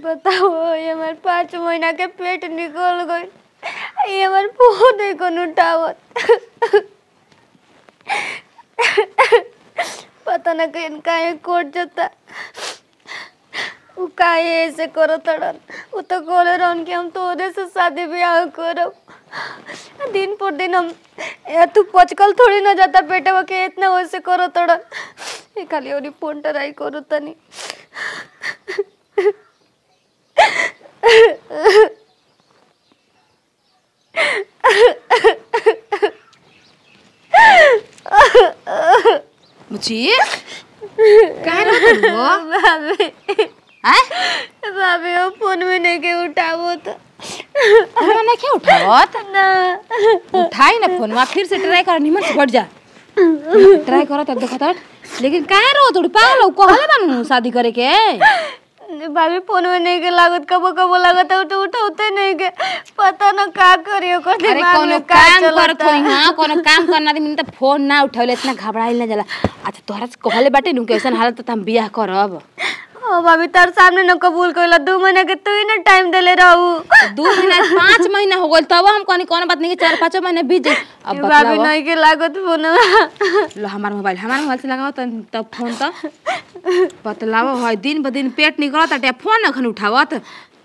बताओ ये हमारे पाँच महीना के पेट निकल गई ये हमारे फोन है कौन उठावत पता न कहीं काहे कोट जाता उ काहे ऐसे करो तड़न उ तो बोले रहन कि हम तोरे से शादी ब्याह करब दिन पर दिन हम ए, तू पचकल थोड़ी ना जाता बेटा के इतना वैसे करो तड़न ये खाली और फोन ट्राई करो तनी मुची काय रहत हो भाभी हैं भाभी वो फोन में नहीं के उठावो तो हमरा नहीं क्या उठावत ना उठाई ना फोन फिर से ट्राई कर निमन से हट जा ट्राई करो तब देखो तट लेकिन काहे रो थोड़ी पागल हो कहले बानू शादी करे के भाभी फोन में नहीं के लागत कबो कबो लागत है तो उठाते नहीं के पता न का करियो को अरे दिमाग कोनो में का काम चलता करत होई हां कोनो काम करना दिन त फोन ना उठावले इतना घबराइल ना जाला अच्छा तोहरा से कहले बाटे नु कैसन हालत त हम बियाह करब ओ भाभी तार सामने न कबूल कइला दू महीने के तू ही ना टाइम देले रहू दू महीना पाँच महीना हो गइल तब हम कहनी कोनो बात नहीं के चार पाँच महीने बीत जाई अब भाभी बतलावा नहीं के लागत फोन में लो हमार मोबाइल हमार मोबाइल से लगाओ तब तब फोन तो बतलाओ है दिन ब दिन पेट निकलत अटे फोन अखन उठावत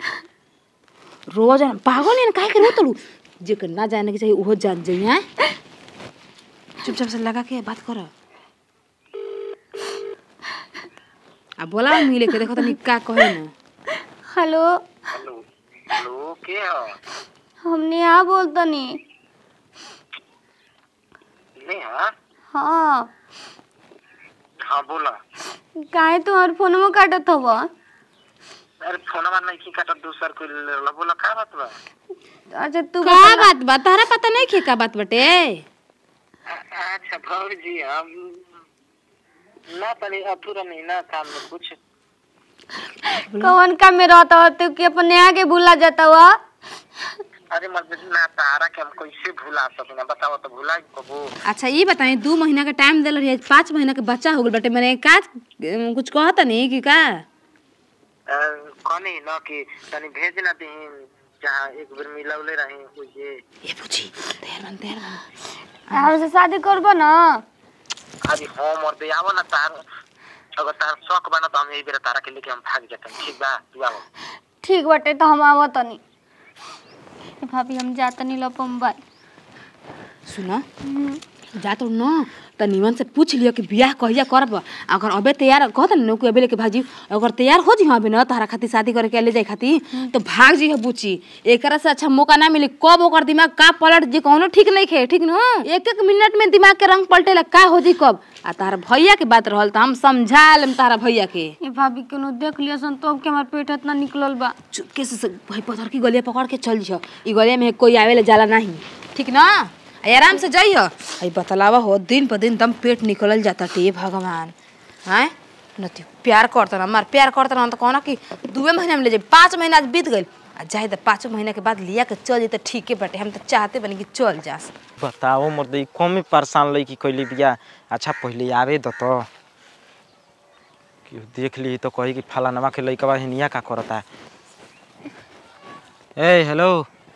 रोज पागल है काहे के रोतलू जेकर ना जाने के चाहिए ओहो जान जाई हैं चुपचाप से लगा के बात कर आ बोला मिले के देखो तनी का कहे ना हेलो हेलो हेलो के हो हमने यहाँ बोलतनी नेहा हाँ हाँ बोला काहे तुम्हारे फोन में काटत हव अरे फोनवा नहीं की काटत दूसर कोई लेला बोला का बात बा अच्छा तू का बात बा तारा पता नहीं के का बात बटे अ- अच्छा भौजी हम ना तनी अधूरा नहीं ना काम में कुछ कौन काम में रहता हो तू कि अपने आगे भूला जाता हुआ अरे मत ना तारा के हम कैसे भुला सकिना बताओ तो भुला कबू अच्छा ये बताई दू महीना का टाइम दिल रही पाँच महीना के बच्चा हो गल बटे मैंने का अम, कुछ कहता नहीं कि का कनी न कि तनी भेज ना दी जहाँ एक बेर मिलौले रही वो ये ये पूछी देर मन देर मन और से शादी करबो ना अरे हम और दे आवो ना तार अगर तार शौक बना तो हम यही बेर तारा के लेके हम भाग जाते ठीक बा तू आवो ठीक बाटे तो हम आवत तनी ए भाभी हम जातनी लपो मोबाइल सुन जा तो न त निमन से पूछ लियो कि बियाह कहिया करब अगर अबे तैयार कहत न कि अबे लेके भाजी अगर तैयार हो जी अबे न तारा खातिर शादी करे के ले जाए खातिर तो भाग जी बुची एकरा से अच्छा मौका ना मिली कब ओकर दिमाग का पलट जी कौनो ठीक नहीं खे ठीक न एक एक मिनट में दिमाग के रंग पलटेला का हो जी कब आ तारा भैया के बात रहल त हम समझा लेम तारा भैया के ए भाभी केनो देख लियो सन तो के हमार पेट इतना निकलल बा चुपके से से भाई पत्थर की गलिया पकड़ के चल जियो ई गलिया में कोई आवेले जाला नहीं ठीक ना आ आराम से जाइयो आई बतलावा हो दिन पर दिन दम पेट निकलल जाता टे भगवान हैं नती प्यार करता ना मार प्यार करता ना तो कहना कि दुए महीना में ले जाए पाँच महीना आज बीत गइल आ जाए तो पाँच महीना के बाद लिया के चल जाए तो ठीक है बटे हम तो चाहते बनी कि चल जास बताओ मर्द कमे परेशान लई कि कैले बिया अच्छा पहले आवे द तो कि देख ली तो कही कि फलानवा के लइकवा हिनिया का करता ए हेलो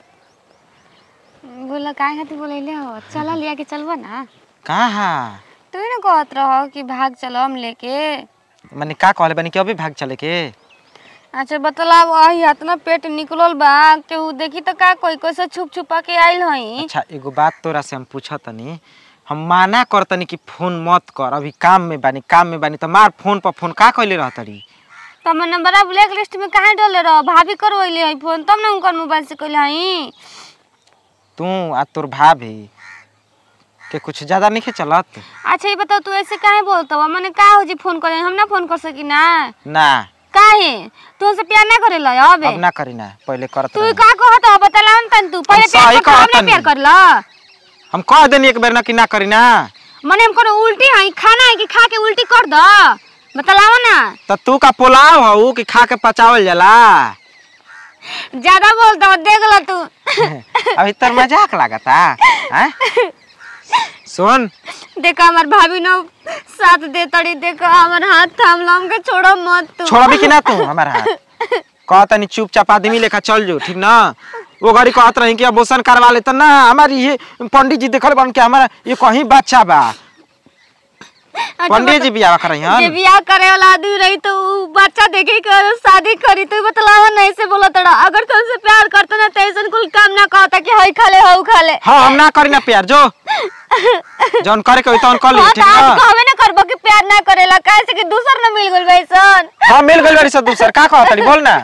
बोला काहे खातिर बोलैले हो चला लिया के चलबो ना कहाँ तू ही ना कहत रहो कि भाग चलो हम लेके माने का कहले बानी कि अभी भाग चले के अच्छा बतलाव अही इतना पेट निकलल बा केहू देखी तो का कोई कैसे छुप छुपा के आइल हई अच्छा एगो बात तोरा से हम पूछा तनी हम माना करतनी कि फोन मत कर अभी काम में बानी काम में बानी तो मार फोन पर फोन का कैले रहतरी तो हमर नंबर ब्लैक लिस्ट में काहे डले रहो भाभी करवैले हई फोन तब ना उनकर मोबाइल से कइले हई तू आ तोर भाभी के कुछ ज्यादा नहीं चलत अच्छा ये बताओ तू ऐसे काहे बोलत हो मने का हो जी फोन करे हम ना फोन कर सकी ना ना काहे तू हमसे प्यार ना करेला अबे अब ना करी ना पहले करत तू रही। का कहत हो बतला तन तू पहले सही प्यार कर हम कहत ना हनी। प्यार करला हम कह देनी एक बेर ना कि ना करी ना मने हम कोनो उल्टी हई खाना है कि खा के उल्टी कर द बतलाओ ना तो तू का पुलाव हऊ कि खा के पचावल जाला ज्यादा बोलता हो देख लो तू अभी तर मजाक लागता हैं सुन देखा हमार भाभी न साथ दे तड़ी देखा हमार हाथ थाम लो हमके छोड़ो मत तू छोड़बी कि ना तू हमारा हाथ कहता नहीं चुपचाप आदमी लेखा चल जो ठीक ना वो घड़ी कहत रही कि अबोसन करवा ले तो ना हमारी ये पंडित जी देखल बन के हमारा ये कहीं बच्चा बा अच्छा, पंडित जी बता- बियाह कर रही जे हन बियाह करे वाला आदमी रही तो उ बच्चा देखे कर शादी करी तो बतलावा नहीं से बोला तड़ा अगर तुमसे प्यार करता ना तो ऐसा कुल काम ना कहता कि हई खा ले हऊ खा ले हाँ हम ना करी ना प्यार जो जौन करे के होई तौन कर ली हाँ, ठीक तो आज ना कहबे ना करबो कि प्यार ना करेला कैसे कि दूसर ना मिल गइल वैसन हाँ मिल गइल बारी सब दूसर का कहत बोल ना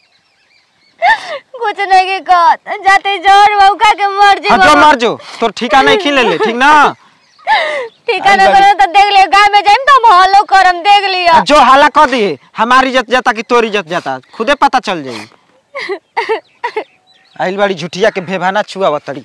कुछ नहीं के कहत जाते जोर मौका के मर जी हाँ जो मर जो तोर ठिका नहीं खींच ले ले ठीक ना ठीक है ना करे तो देख लियो गांव में जाइम तो हम हल्लो करम देख लियो आ, जो हाला कर दिए हमारी इज्जत जाता कि तोरी इज्जत जाता खुदे पता चल जाई आइल बाड़ी झुठिया के भेभाना छुआ तड़ी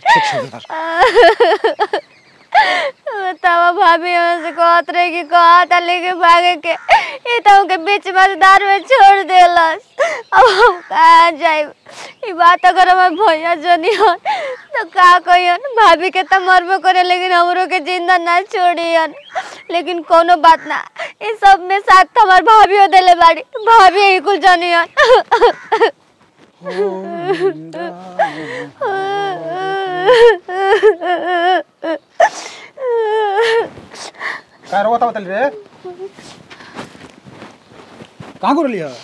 तवा भाभी हमसे कहत रहे कि कहत लेके भागे के ये तो उनके बीच मजेदार में छोड़ देलस अब हम कहाँ जाए ये बात अगर हमारे भैया जनी हो तो का कहियन भाभी के तो मरबो करे लेकिन हमरो के जिंदा ना छोड़ियन लेकिन कोनो बात ना ये सब में साथ हमार भाभी हो देले बाड़ी भाभी ही कुल जनियन काय रे होता बताली रे कहाँ गुरली है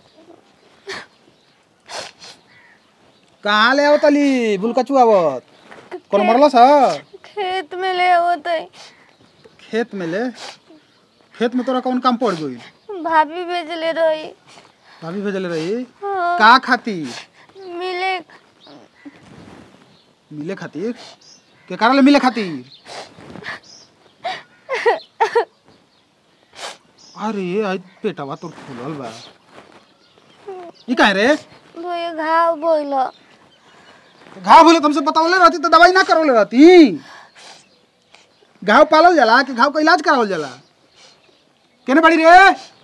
कहाँ ले आवतली बुलकचू आवत कौन मरलस है खेत में ले होते खेत में ले खेत में तोरा कौन काम पड़ गई भाभी भेजले रही भाभी भेजले रही हाँ, का खातिर मिले मिले खातिर के कारण ले मिले खातिर अरे आई पेटवा तोर फूलल बा ई काहे रे भैया घाव बोल घाव भूले तुमसे बतावले रहती तो दवाई ना करवले रहती घाव पालल जाला कि घाव का इलाज करावल जाला केने बड़ी रे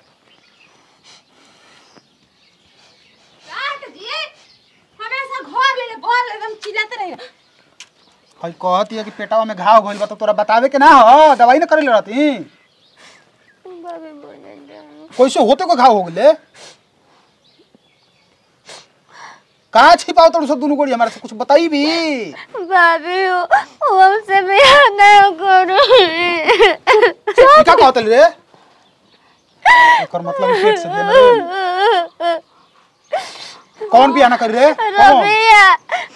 हमेशा घर ले बोल एकदम चिल्लाते रहे हई कहती है कि पेटवा में घाव भइल बा तो तोरा बतावे के ना हो दवाई ना करे रहती भाभी बोले जाओ। कैसे होते को घाव हो गले का छिपाओ तो सब दोनों गोड़ी हमारे से कुछ बताई भी भाभी वो वो हमसे बियाह नहीं करो ई का कहतल रे एकर मतलब ई पेट से देले कौन बियाह ना करी रे कौन रबिया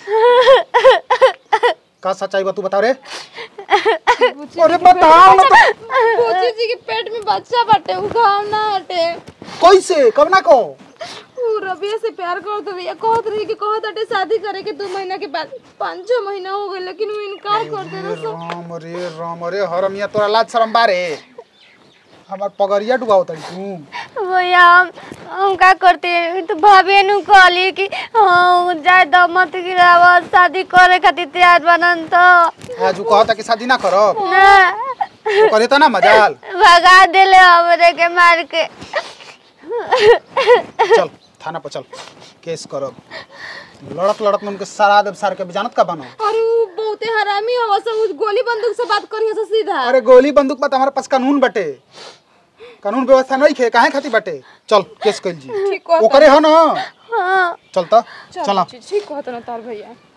का सच्चाई बा तू बता रे अरे बताओ ना तो पूछी जी के पेट में बच्चा बाटे उ घाव ना हटे कैसे कब ना को उ रबिया से प्यार करत रही कहत रही कि कहत हटे शादी करे के दो महीना के बाद पाँच छह महीना हो गए लेकिन वो इनकार कर दे रहा राम रे राम रे हरमिया तोरा लाज शरम बारे हमार पगरिया डुबाओ तड़ी तू भैया हम हम का करते हैं तो भाभी नु कहली कि हाँ जाए दो मत गिरावा शादी करे खातिर तैयार बनन तो आज उ कहता कि शादी ना करब ना तो करे त ना मजाल भगा देले हमरे के मार के चल थाना पर चल केस करब लड़त लड़त में उनके सरा देव सार के जानत का बनो और उ बहुते हरामी हवा से उ गोली बंदूक से बात करी से सीधा अरे गोली बंदूक पर हमारे पास कानून बटे कानून व्यवस्था नहीं खे काहे खातिर बटे चल केस कर जी ठीक कहता ओकरे हो ना हाँ चल त चला ठीक कहत ना तार भैया